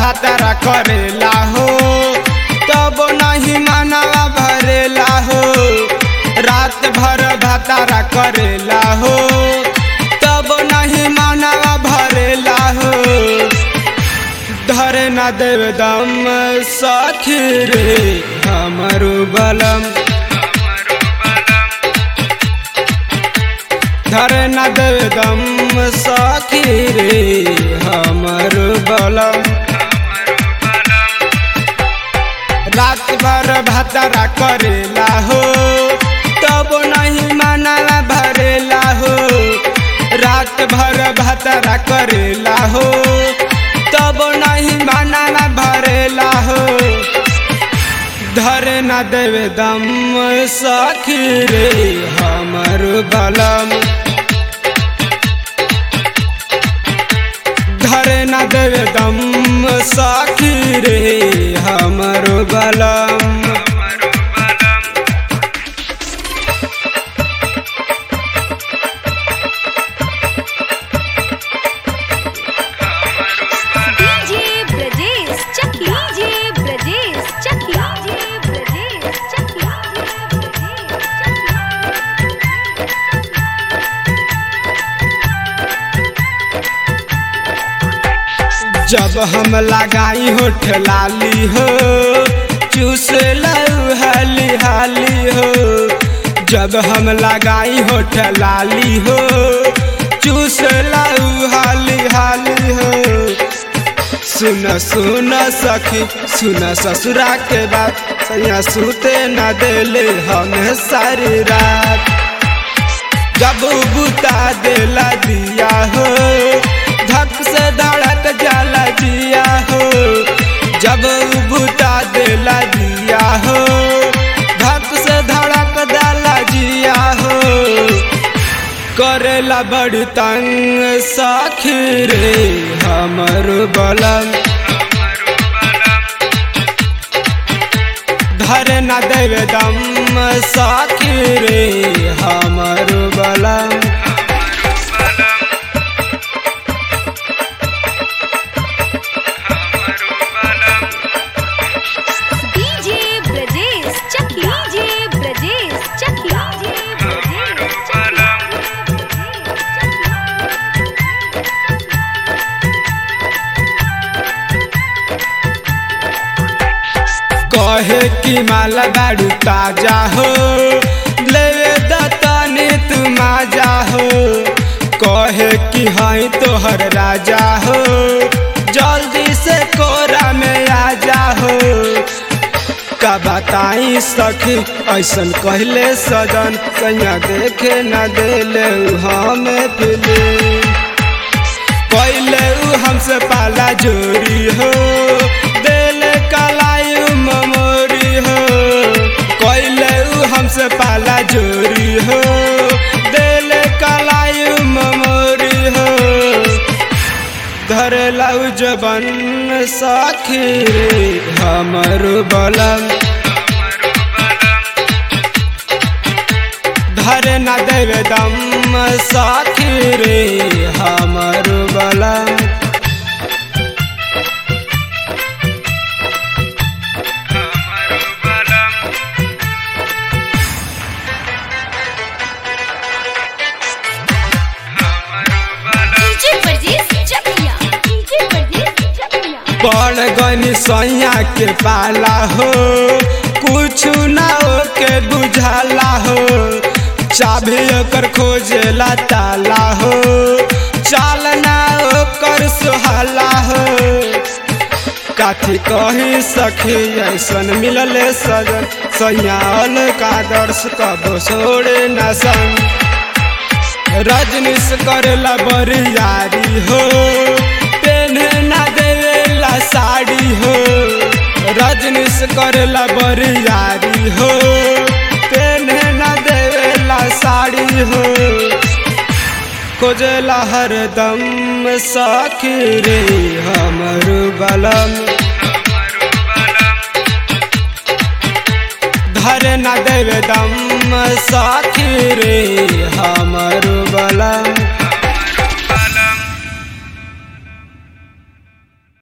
भातारा करेला हो तब नहीं मनवा भरेला हो रात भर भातारा करेला हो तब नहीं मनवा भरेला हो धरे न देव दम सखी रे हमरो बलम धरे न देव दम सखी रे हमरो बलम रात भर भातारा करेला हो तब नहीं मनवा भरेला हो रात भर भातारा करेला हो तब नहीं मनवा भरेला हो धरे न देवे दम सखी रे हमर बलम धरे न देवे दम सखी रे हमर बलम डीजे ब्रजेश चकी डीजे ब्रजेश चकी डीजे ब्रजेश चकी जब हम लगाई हो ठलाली हो चूस लऊ हाली हाली हो जब हम लगाई हो ठलाली हो चूस लऊ हाली हाली हो सुन सुन सखी सुन ससुरा के बात सैया सुते न देले हमें सारी रात जब बुता देला दिया हो धक से धड़क जाला जिया हो जब बुता देला दिया हो धक से धड़क डाला जिया हो करेला बड़ तंग साखी रे हमर बलम धरे न देवे दम साखी रे हमर बलम डीजे ब्रजेश चकी डीजे ब्रजेश चकी डीजे ब्रजेश कहे कि माला बाड़ू ताजा हो लेवे दतनी तू माजा हो कहे कि हई तोहर राजा हो जल्दी से कोरा में आ जा हो का बताई सखी ऐसन कहले सजन सैया देखे न देले हमें फिल्म पहले उ हमसे पाला जोरी हो देले कलाई ममोरी हो पहले उ हमसे पाला जोरी हो देले कलाई ममोरी हो धरे लाउ जबन साखी रे हमर बलम धरे न देवे दम साखी रे हमर बलम डीजे ब्रजेश चकिया डीजे ब्रजेश चकिया पड़ गनी सैया के पाला हो कुछ ना के बुझाला हो चाभी ओकर खोजेला ताला हो चालना ओकर सुहाला हो काथी कही सखी ऐसन मिलले सजन सैयाल का दर्श कब छोड़े न संग रजनीश करेला बरियारी हो पेन्हे ना देवेला साड़ी हो रजनीश करेला बरियारी हो पेन्हे ना देवेला साड़ी हो खोजेला हरदम साखी रे हमर बलम धरे न देवे दम साखी रे हमर बलम